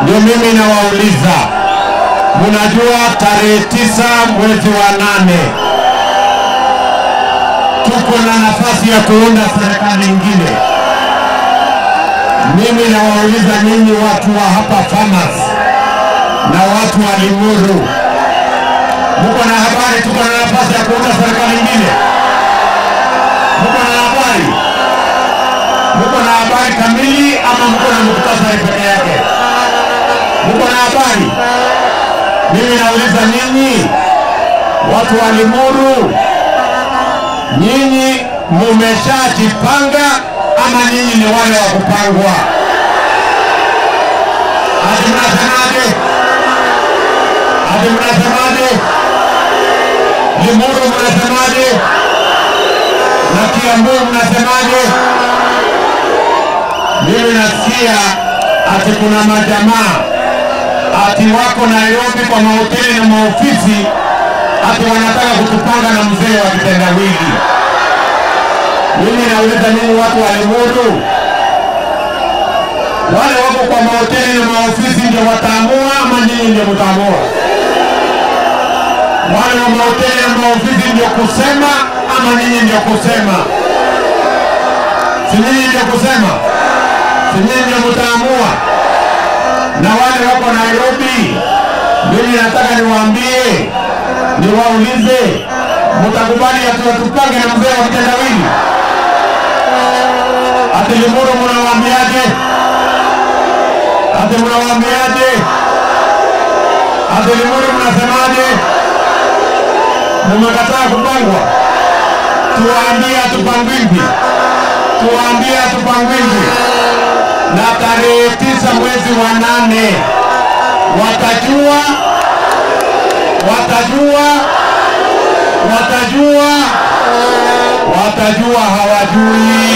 Ndio mimi nawauliza, munajua tarehe tisa mwezi wa nane tuko na nafasi ya kuunda serikali ingine. Mimi nawauliza nyinyi watu wa hapa Farmers na watu wa Limuru, muko na habari tuko na nafasi ya kuunda serikali ingine? Muko na habari? Muko na habari kamili ama muko na muktasari peke yake? Muko na habari? Mimi nauliza nyinyi watu wa Limuru, nyinyi mumeshajipanga ama nyinyi ni wale wa kupangwa? Ati mnasemaje? Ati mnasemaje? Limuru mnasemaje? Na Kiambu mnasemaje? Mimi nasikia ati kuna majamaa ati wako Nairobi kwa mahoteli na maofisi ati wanataka kutupanga na mzee wa kitendawili. Mimi nauliza nini watu wa Limuru, wale wako kwa mahoteli na maofisi ndio wataamua ama nyinyi ndio mtaamua? Wale wa mahoteli na maofisi ndio kusema ama nyinyi ndio kusema? Si nyinyi ndio kusema? Si nyinyi ndio mtaamua? Na wale wako Nairobi, mimi nataka niwaambie, niwaulize, mtakubali atuwatupange na mzee wa kitendawili? Ati Limuru mnawaambiaje? Ati mnawaambiaje? Ati Limuru mnasemaje? Mumekataa kupangwa? Tuwaambie hatupangwingwi, tuwaambie hatupangwingwi. Na tarehe tisa mwezi wa nane watajua, watajua, watajua, watajua hawajui.